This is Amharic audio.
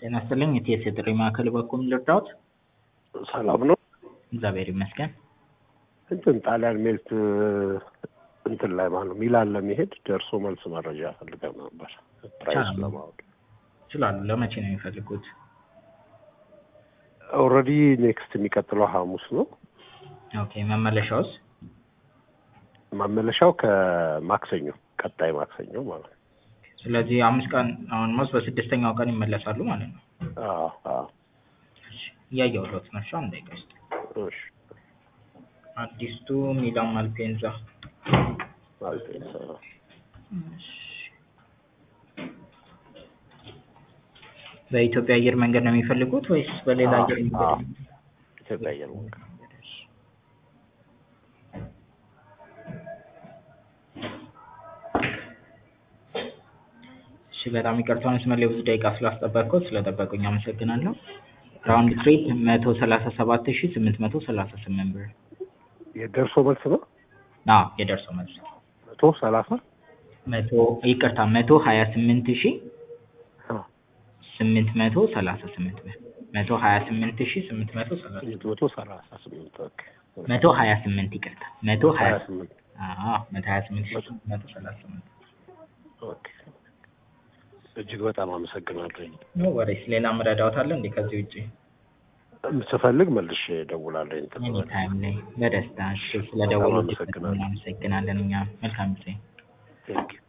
ጤና ይስጥልኝ የቲኤስ የጥሪ ማዕከል በኩል ልርዳዎት? ሰላም ነው። እግዚአብሔር ይመስገን። እንትን ጣሊያን ሜልት እንትን ላይ ማለት ነው ሚላን ለመሄድ ደርሶ መልስ መረጃ ፈልገን ነበር ፕራይስ ቻናል። ለማወቅ። ይችላሉ። ለመቼ ነው የሚፈልጉት? ኦልሬዲ ኔክስት የሚቀጥለው ሐሙስ ነው። ኦኬ መመለሻውስ? መመለሻው ከማክሰኞ ቀጣይ ማክሰኞ ማለት ነው። ስለዚህ አምስት ቀን አሁን ሞስ በስድስተኛው ቀን ይመለሳሉ ማለት ነው። አዎ አዎ። እሺ፣ እያየሁለት ነው። እሺ፣ አንድ ደቂቃ ይስጥ። እሺ አዲስቱ ሚላን ማልፔንዛ ማለት ነው። እሺ። በኢትዮጵያ አየር መንገድ ነው የሚፈልጉት ወይስ በሌላ አዎ፣ አየር አዎ። መንገድ? ኢትዮጵያ አየር መንገድ እሺ በጣም ይቅርታ መስመር ላይ ብዙ ደቂቃ ስላስጠበቅኩት ስለጠበቁኝ አመሰግናለሁ። ራውንድ ትሪፕ መቶ ሰላሳ ሰባት ሺ ስምንት መቶ ሰላሳ ስምንት ብር። የደርሶ መልስ ነው። አዎ የደርሶ መልስ መቶ ሰላሳ መቶ ይቅርታ መቶ ሀያ ስምንት ሺ ስምንት መቶ ሰላሳ ስምንት ብር መቶ ሀያ ስምንት ሺ ስምንት መቶ ሰላሳ መቶ ሰላሳ ስምንት ኦኬ። መቶ ሀያ ስምንት ይቅርታ መቶ ሀያ ሀያ ስምንት አዎ መቶ ሀያ ስምንት ሺ ስምንት መቶ ሰላሳ ስምንት ኦኬ። እጅግ በጣም አመሰግናለሁ። ኖ ወሬስ ሌላ መረዳዎት አለ እንዴ ከዚህ ውጭ? ስፈልግ መልሼ እደውላለሁ። እንትን ኤኒ ታይም ላይ በደስታ እሺ ስለደወሉ አመሰግናለሁ። እናመሰግናለን እኛ መልካም ጊዜ ቴንክ ዩ